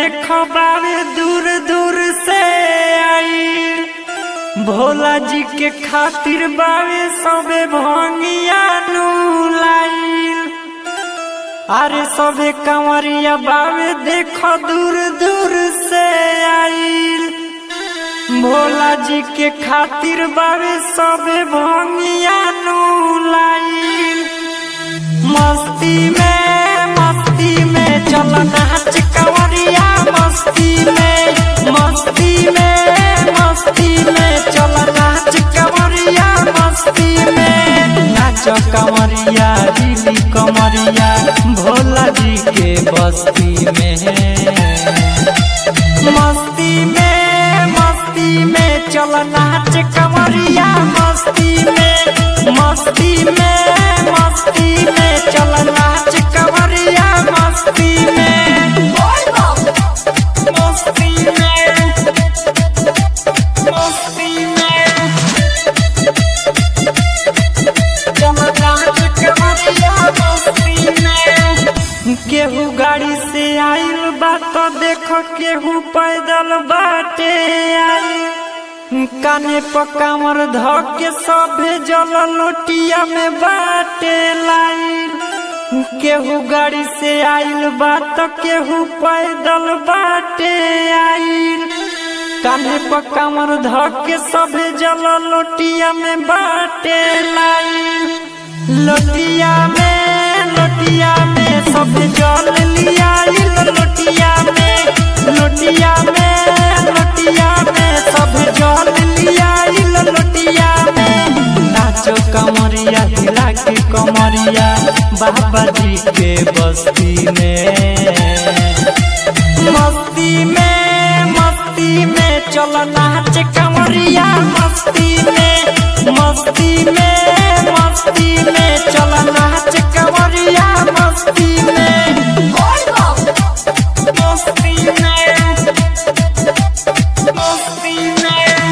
देखो बावे दूर दूर से आई भोला जी के खातिर बावे सबे भंगिया नु लाइल अरे सबे कंवरिया बावे देखो दूर दूर से आइल भोला जी के खातिर बावे सबे भंगिया नु लाइल मस्ती में मस्ती में चल नाच कंवरिया मस्ती में मस्ती में मस्ती में चल नाच कंवरिया मस्ती में नाच कंवरिया दिली कंवरिया भोला जी के बस्ती में मस्ती में मस्ती में चल नाच कंवरिया मस्ती में मस्ती में मस्ती में चल नाच कंवरिया मस्ती में मस्ती में मस्ती में चल नाच कंवरिया मस्ती में केहू गाड़ी से आइल बा तो देखो केहू पैदल बाटे आई काने पर कामर ध के सभे जल लोटिया में बाटे लाइल केहू गाड़ी से आइल बा तो केहू पैदल बाटे आइल कान्हे पर कामर ध के सभे जल लोटिया में बाटे लाइल लोटिया में लोटिया में सब जल लिया लोटिया में लोटिया में लोटिया में सब जल लिया लोटिया में नाचो कमरिया हिला के कमरिया बाबा जी के बस्ती में मस्ती में मस्ती में चल नाच कमरिया मस्ती में मस्ती में मस्ती में चल नाच कमरिया मस्ती में मस्ती में मस्ती में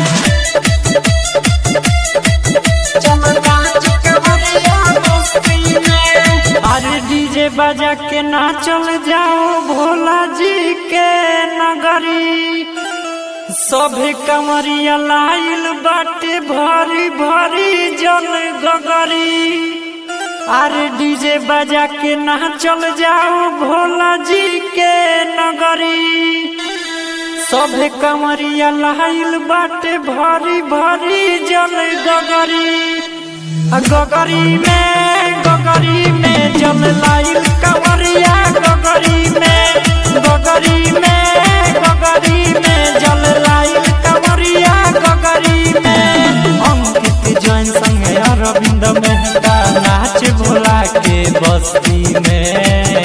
चल नाच कमरिया मस्ती में अरे डीजे बजा के नाचल जाओ भोला जी के नगरी सभे कमरिया लाइल बाटे भरी भरी जल गगरी अरे डीजे बजा के नाचल जाओ भोला जी के नगरी सभे कमरिया लाइल बाटे भरी भरी जल गगरी आ गगरी में गगरी में जल लाइल कमरिया गगरी में गगरी में गगरी में जल लाइल कमरिया गगरी में अंकित जैन संगे अरविंद मेहता नाच भोला के बस्ती में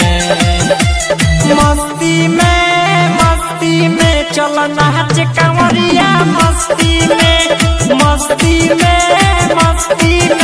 मस्ती में मस्ती में चल नाच कंवरिया मस्ती में मस्ती में मस्ती में